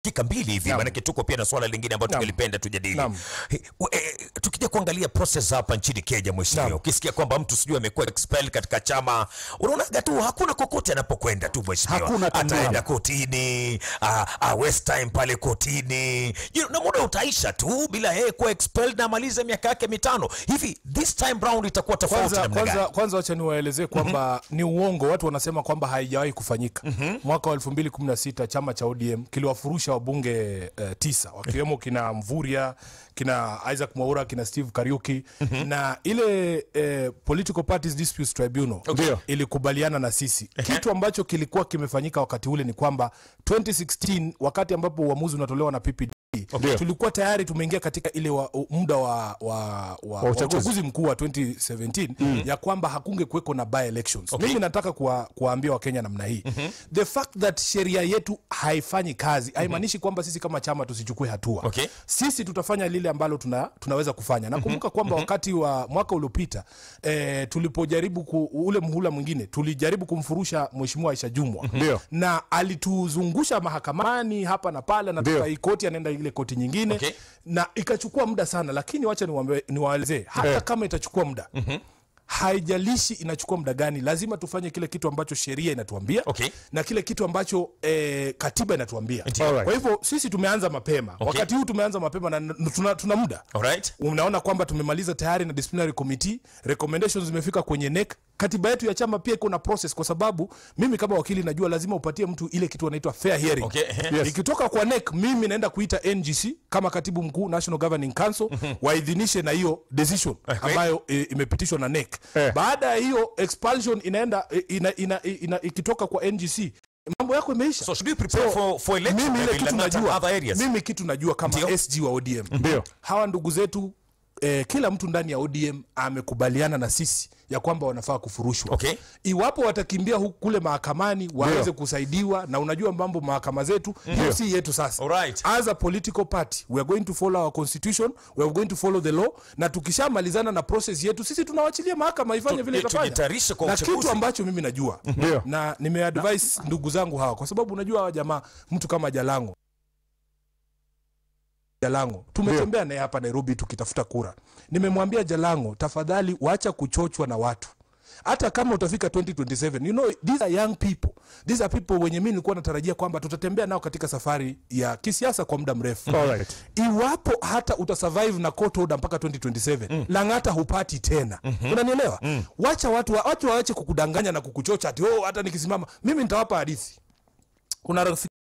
dakika mbili hivi, maanake tuko pia na swala lingine ambalo tungelipenda tujadili. Naam. He- we- eh, Tukija kuangalia process hapa nchini Kenya, mheshimiwa, Naam. ukisikia kwamba mtu sijui amekuwa expelled katika chama, unaonaga tu hakuna kokote anapokwenda tu mheshimiwa, Hakuna tu ataenda naam. kotini, ah, ah, waste time pale kotini, you know, na muda utaisha tu bila yeye kuwa expelled na amalize miaka yake mitano hivi. This time round itakuwa tofauti kwanza namna kwanza gani? kwanza wacha niwaelezee kwamba ni uongo watu wanasema kwamba haijawahi kufanyika mwaka wa 2016 chama cha ODM kiliwafurusha wabunge eh, tisa wakiwemo kina Mvuria kina Isaac Mwaura kina Steve Kariuki na ile eh, Political Parties Disputes Tribunal Okay. ilikubaliana na sisi kitu ambacho kilikuwa kimefanyika wakati ule ni kwamba 2016 wakati ambapo uamuzi unatolewa na PPD Okay. tulikuwa tayari tumeingia katika ile wa, muda wa, wa, wa, wa uchaguzi. uchaguzi mkuu wa 2017 ya kwamba hakunge kuweko na by elections Okay. mimi nataka kuwa, kuwaambia wakenya namna hii the fact that sheria yetu haifanyi kazi haimaanishi kwamba sisi kama chama tusichukue hatua Okay. sisi tutafanya lile ambalo tuna, tunaweza kufanya nakumbuka kwamba wakati wa mwaka uliopita eh, tulipojaribu ku, ule mhula mwingine tulijaribu kumfurusha mheshimiwa Aisha Jumwa Ndio. na alituzungusha mahakamani hapa na pale na Ndio. tukai koti anaenda ile koti nyingine Okay. na ikachukua muda sana lakini wacha niwaambe- niwaelezee hata Eh. kama itachukua muda haijalishi inachukua muda gani lazima tufanye kile kitu ambacho sheria inatuambia Okay. na kile kitu ambacho eh, katiba inatuambia Alright. kwa hivyo sisi tumeanza mapema wakati huu tumeanza mapema na n- tuna, tuna muda Alright. unaona kwamba tumemaliza tayari na disciplinary committee recommendations zimefika kwenye NEC katiba yetu ya chama pia iko na process kwa sababu mimi kama wakili najua lazima upatie mtu ile kitu anaitwa fair hearing Okay, ehe. Yes. ikitoka kwa NEC mimi naenda kuita NGC kama katibu mkuu National Governing Council waidhinishe na hiyo decision ambayo e, imepitishwa na NEC Eh. baada ya hiyo expulsion inaenda e, ina, ina, ina, ikitoka kwa NGC mambo yako imeisha So should we prepare for, for election mimi ile maybe kitu Lang'ata and najua other areas? mimi kitu najua kama Ndio. SG wa ODM Ndio. hawa ndugu zetu eh, kila mtu ndani ya ODM amekubaliana na sisi ya kwamba wanafaa kufurushwa Okay. iwapo watakimbia huku kule mahakamani waweze kusaidiwa na unajua mambo mahakama zetu hiyo si yetu sasa Alright. as a political party we are going to follow our constitution we are going to follow the law na tukishamalizana na process yetu sisi tunawachilia mahakama ifanye Tu- vile eh, itafanya tujitayarishe kwa na uchaguzi. kitu ambacho mimi najua Ndio. na nimeadvise ndugu zangu hawa kwa sababu unajua hawa jamaa mtu kama Jalango Jalango tumetembea naye hapa Nairobi tukitafuta kura. Nimemwambia Jalango, tafadhali wacha kuchochwa na watu. Hata kama utafika 2027 you know these are young people these are people wenye mimi nilikuwa natarajia kwamba tutatembea nao katika safari ya kisiasa kwa muda mrefu Alright. iwapo hata utasurvive na court order mpaka 2027 Lang'ata hupati tena unanielewa wacha watu wa- watu waache kukudanganya na kukuchocha ati oh hata nikisimama mimi nitawapa hadithi kuna rafiki